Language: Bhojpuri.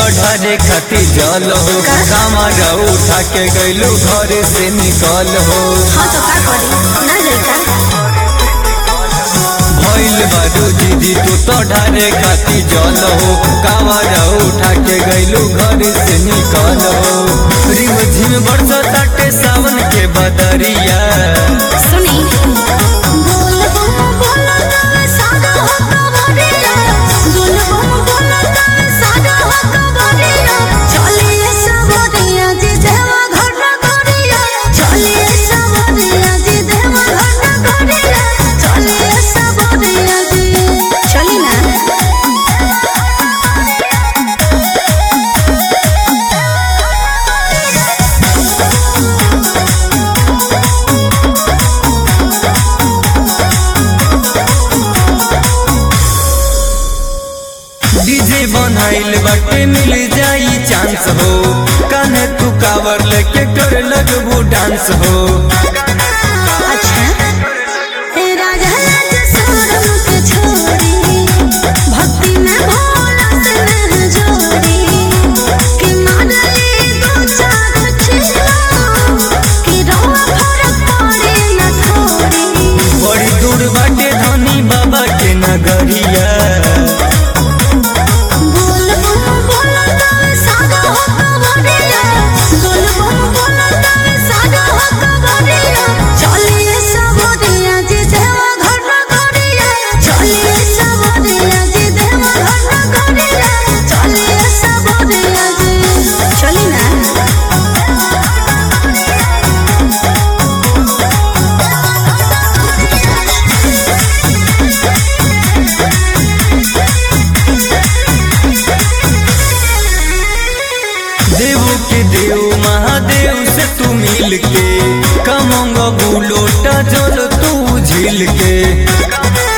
ढारे खाती जल हो कामर उठा के गइलू घर से निकल हो हाँ तो का करी ना जाई का भइल बारू दीदी तू तो ढारे खाती जल हो कामर उठा के गइलू घर से निकल हो रिम झिम बरस ताटे सावन के बदरिया सुनी बोल बम बोल तब सादा हो कवरिया बोल बम बोल तब सादा हो कवरिया चलिए सवरिया जी देवा घर करिया चलिए सवरिया जी देवा घर करिया चलिए सवरिया जी चली ना डीजे बनाइल बाटे मिल जाई चांस हो कान्हे तू कावर लेके कर लगबू डांस हो अच्छा हे राजा राज सोरम के छोरी भक्ति में भोला से नह जोड़ी कि मानली दो चार छिलो कि रोवा फरक पड़े न थोड़ी बड़ी दूर बाटे धनी बाबा के नगरिया बोल बम बोल तब सादा हो कवरिया बोल बम बोल तब सादा हो कवरिया चलिए सवरिया जी देवा घर करिया चलिए सवरिया जी देवा घर करिया चलिए सवरिया जी चली ना देव के देव महादेव से तू मिल के कमंग बुलोटा जल तू झील के